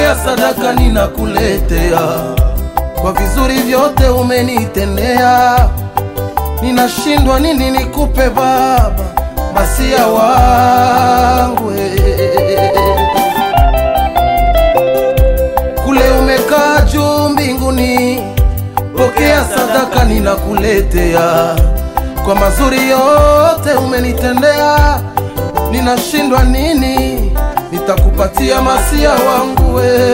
pokea sadaka ninakuletea kwa vizuri vyote umenitendea. Ninashindwa nini nikupe Baba, masia wangu eh. kule umekaa juu mbinguni, pokea sadaka ninakuletea kwa mazuri yote umenitendea. Ninashindwa nini nitakupatia masia wangu we.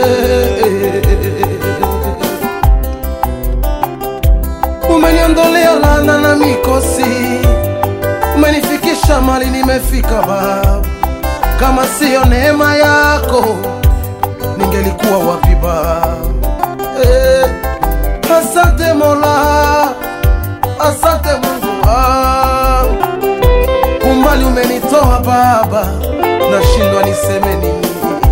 Umeniondolea laana na mikosi, umenifikisha mali nimefika Baba. Kama siyo neema yako ningelikuwa wapi Baba? Eh, asante Mola, asante Mungu wangu, umbali umenitoa Baba, nashindwa niseme nini.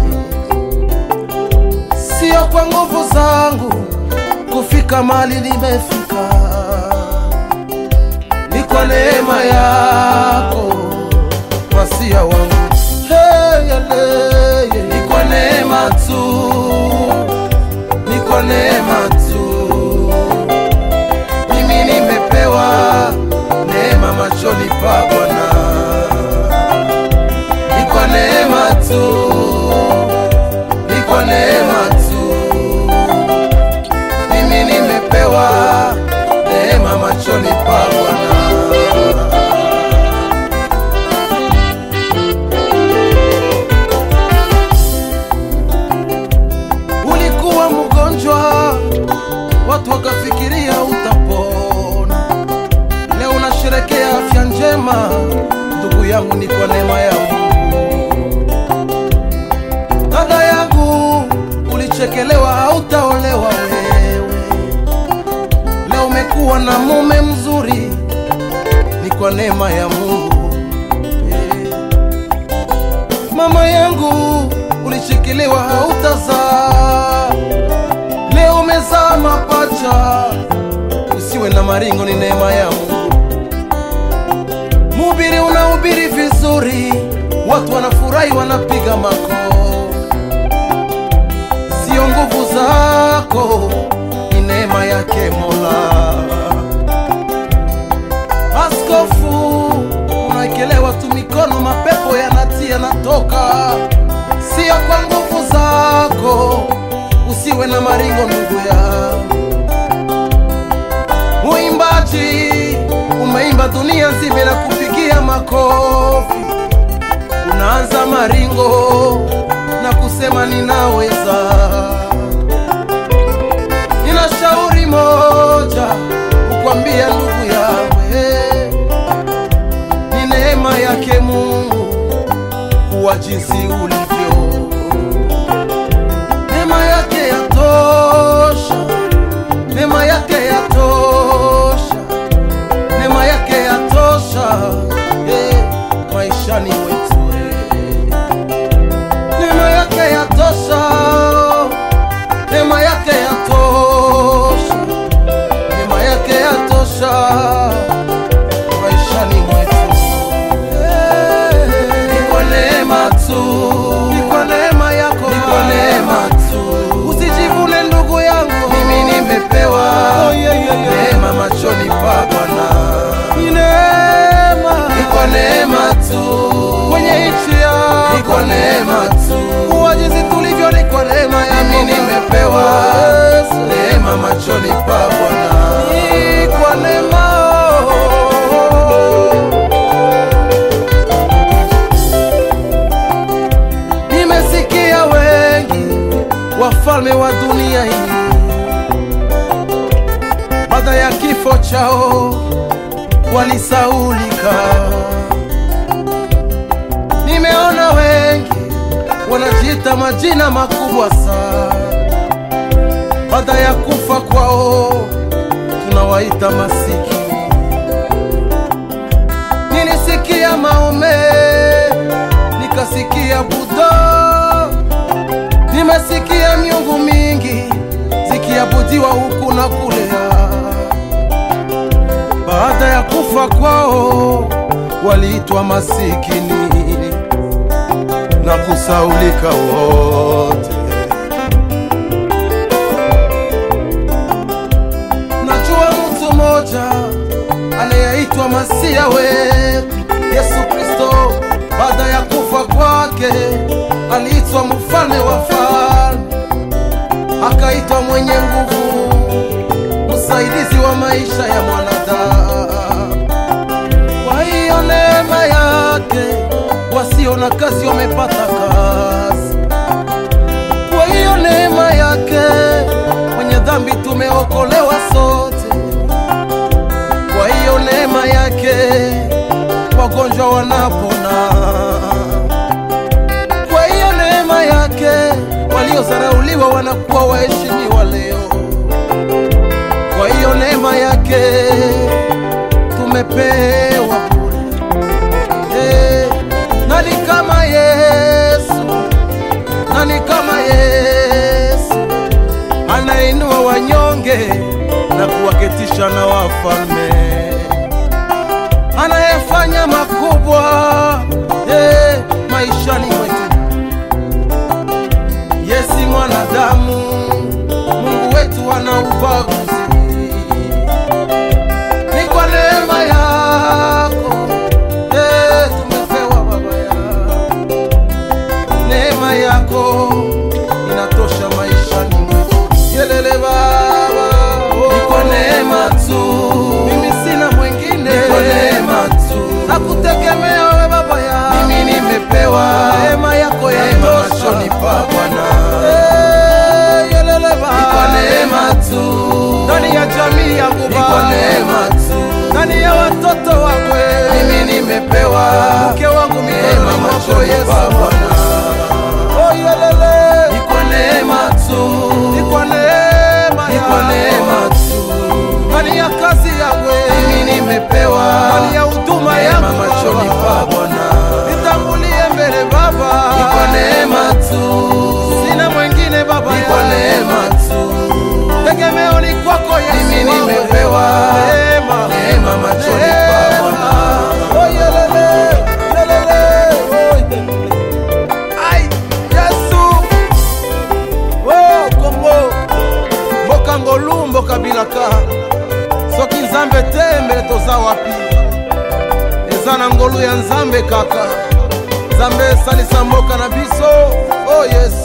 Sio kwa nguvu zangu kufika mali nimefika, ni kwa neema yako wasia wangu hey, yale, ni kwa neema tu, ni kwa neema tu. Mimi nimepewa neema machoni pa Bwana, ni kwa neema tu, ni kwa neema tu. Mimi nimepewa neema machoni pa Bwana. Ulikuwa mgonjwa, watu wakafikiria utapona. Leo unasherekea afya njema, ndugu yangu, ni kwa neema ya Mungu. Dada yangu, ulichekelewa, hautaolewa wewe. Leo umekuwa na mume mzuri, ni kwa neema ya Mungu. Eh. Mama yangu ulishikiliwa hautazaa, leo umezaa mapacha. Usiwe na maringo, ni neema ya Mungu. Mhubiri unahubiri vizuri, watu wanafurahi, wanapiga makofi. Sio nguvu zako, ni neema yake Mola. Askofu, unaekelewa tu mikono, mapepo yanatia yanatoka, sio kwa nguvu zako. Usiwe na maringo ndugu yangu. Muimbaji, umeimba dunia nzima na kupigia makofi, unaanza maringo na kusema ninaweza. Nina shauri moja kukwambia ndugu yangu, eh, ni neema yake Mungu kuwa jinsi ulivyo. Neema yake yatosha, neema yake yatosha, neema yake yatosha eh, maishani mwetu eh. Neema yake yatosha, neema yake yatosha, neema yake yatosha maishani mwetu. Ni kwa neema tu, ni kwa neema yako, ni kwa neema tu. Usijivune ndugu yangu, mimi nimepewa neema machoni pa Bwana. Ni neema, ni kwa neema tu, kwenye nchi yako, ni kwa neema tu. Kuwa jinsi tulivyo, ni kwa neema yako, mimi nimepewa neema machoni pa Bwana. Ni kwa neema Nimesikia wengi wafalme wa dunia hii baada ya kifo chao walisaulika. Nimeona wengi wanajiita majina makubwa sana, baada ya kufa kwao tunawaita masikini. Nilisikia Maome, nikasikia Buddha, nimesikia miungu mingi zikiabudiwa huku na kule. Baada ya kufa kwao waliitwa masikini na kusaulika wote. maisha ya mwanadamu. Kwa hiyo neema yake wasio na kazi wamepata kazi. Kwa hiyo neema yake wenye dhambi tumeokolewa sote. Kwa hiyo neema yake wagonjwa wanapona. Kwa hiyo neema yake waliozarauliwa wanakuwa waheshimiwa leo. Kwa hiyo neema yake tumepewa bure. Eh, nani kama Yesu? Nani kama Yesu anainua wanyonge na kuwaketisha na wafalme, anayefanya makubwa eh, maishani mwetu. Yesi mwanadamu, Mungu wetu ana ubaguzi. Ni kwa neema yako eh, tumepewa Baba yangu neema yako inatosha maishani mwetu. Yelele Baba, oh. ni kwa neema tu, mimi sina mwingine, ni kwa neema tu, nakutegemea wewe Baba yangu, mimi nimepewa neema yako yatosha machoni pa Bwana. Eh, yelele Baba, ni kwa neema tu, ndani ya jamii yangu Baba, ni kwa neema tu, ndani ya watoto wangu mimi nimepewa mke wangu neema machoni pa Bwana. Oh, yelele. Ni kwa neema tu. Ni kwa neema Ni kwa neema tu. Ndani ya kazi yangu mimi nimepewa. Ndani ya huduma yangu machoni pa Bwana. Nitangulie mbele Baba. Ni kwa neema tu. Sina mwingine Baba. Ni kwa neema tu. Tegemeo ni kwako Yesu. Mimi nimepewa neema. Neema machoni pa Bwana. Oh, yelele. Yelele. Oh, yelele. Ai, Yesu Oh, Kongo mboka ngolu mboka bilaka soki nzambe te mbele toza wapi eza na ngolu ya nzambe kaka nzambe esalisa mboka na biso o oh, yesu